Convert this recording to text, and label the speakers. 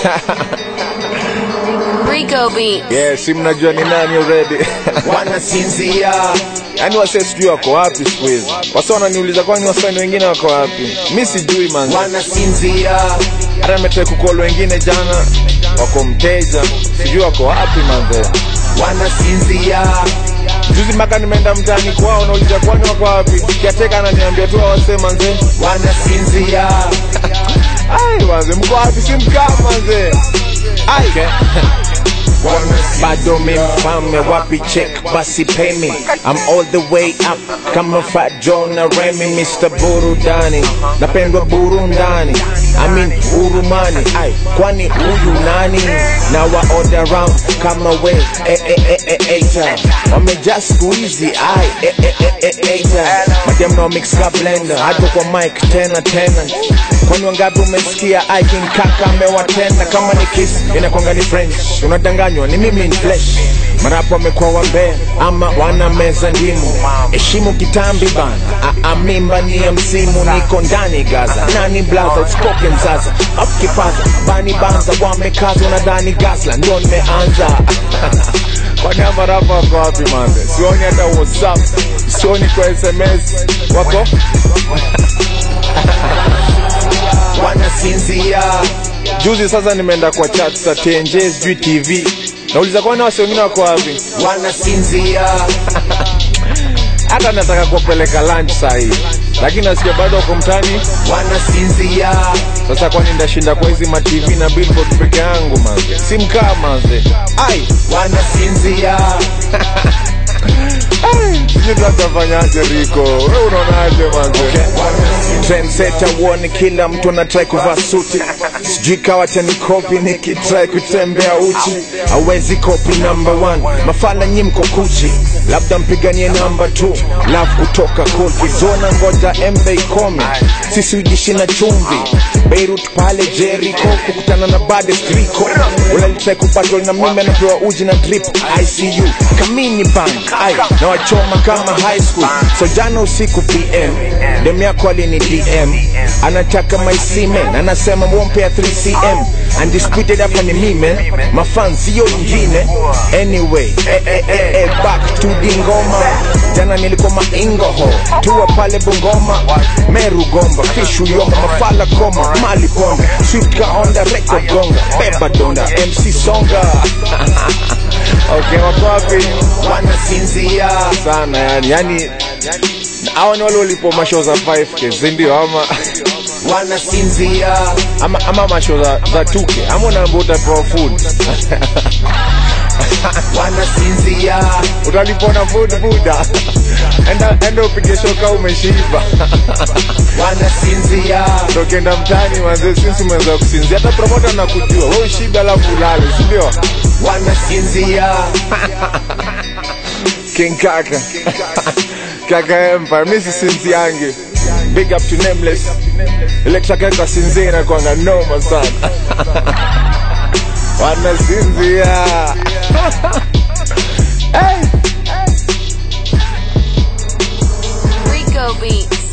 Speaker 1: Rico Beats.
Speaker 2: Yes, si mnajua ni nani already.
Speaker 3: wanasinzia
Speaker 2: Yaani wase sijui wako wapi siku hizi. Wase wananiuliza kwani wasanii wengine wako wapi? Mi sijui man.
Speaker 3: wanasinzia
Speaker 2: Hata nimetrai kukol wengine jana wako mteja, sijui wako wapi manze.
Speaker 3: wanasinzia
Speaker 2: Juzi mpaka nimeenda mtaani kwao nauliza kwani wako wapi? Kiateka ananiambia tu wase manze.
Speaker 3: wanasinzia
Speaker 2: Ai manze, mko wapi? Si mkaa manze. Ai.
Speaker 4: bado mifalme wapi check basi pay me I'm all the way up kama Fat Joe na Remy Mr. Burudani napendwa burundani I mean urumani ai kwani huyu nani na wa order round kama we eh eh eh eh eh ta wamejaa siku hizi ai eh eh eh eh eh ta madem na mix ka blender hata kwa mic tena tena kwani wangapi umesikia ai king kaka amewatenda kama ni kiss inakwanga ni French unadanganywa ni mimi ni flesh marapo wamekuwa wambea ama wana meza ndimu heshimu kitambi bana A- a mimba ni ya msimu niko ndani gaza nani blaza usikoke mzaza afu kipaza bani banza wamekaza unadhani gasla ndo nimeanza
Speaker 2: Kwani ama rapa wako wapi manze? Sioni hata WhatsApp, sioni kwa SMS. Wako?
Speaker 3: wanasinzia
Speaker 2: Juzi sasa nimeenda kwa chat za TNJ sijui TV. Nauliza kwani wase wengine wako wapi?
Speaker 3: wanasinzia
Speaker 2: Hata nataka kuwapeleka lunch saa hii. Lakini nasikia bado wako mtaani.
Speaker 3: wanasinzia
Speaker 2: Sasa kwani ndashinda kwa hizi ma TV na billboard peke yangu manze? Si mkaa manze. Ai,
Speaker 3: wanasinzia
Speaker 2: sijui tutafanyaje Riko. Wewe unaonaje manze?
Speaker 4: trendsetter uone kila mtu anatrai kuvaa suti sijui kawa cha nikopi nikitrai kutembea uchi awezi kopi number one mafala nyi mko kuchi labda mpiganie namba t love kutoka kofi zona ngoja mb ikome sisi ujishi na chumvi beirut pale jeriko kukutana na badestriko ulalitrai kupatwa na mimi anapewa uji na drip icu kamini bank ai na wachoma kama high school so jana usiku pm dem yako alini dm anataka my semen anasema wompea 3cm undisputed hapa ni mime mafan sio ingine anyway eh, eh, eh, eh, back to dingoma jana nilikuwa maingoho tua pale bungoma meru gomba fishu yoma mafala koma mali ponda swika onda record gonga beba donda mc songa
Speaker 2: Okay, wako wapi?
Speaker 3: wanasinzia
Speaker 2: Sana yani. Yani hao ni wale walipo mashow za 5k, si ndio ama
Speaker 3: wanasinzia
Speaker 2: ama, ama mashow za, za 2k ama unaambia utapewa food
Speaker 3: wanasinzia
Speaker 2: utalipwa na food buda enda, enda upige shoka umeshiba
Speaker 3: wanasinzia
Speaker 2: tokenda mtani manze sisi umeweza kusinzia hata promota na kujua we ushibe alafu ulale si ndio
Speaker 3: wanasinzia
Speaker 2: king kaka kaka empire mi sisinziange big up to nameless ile kaka kwa sinzia inakuanga noma sana wanasinzia
Speaker 1: Rico Beats.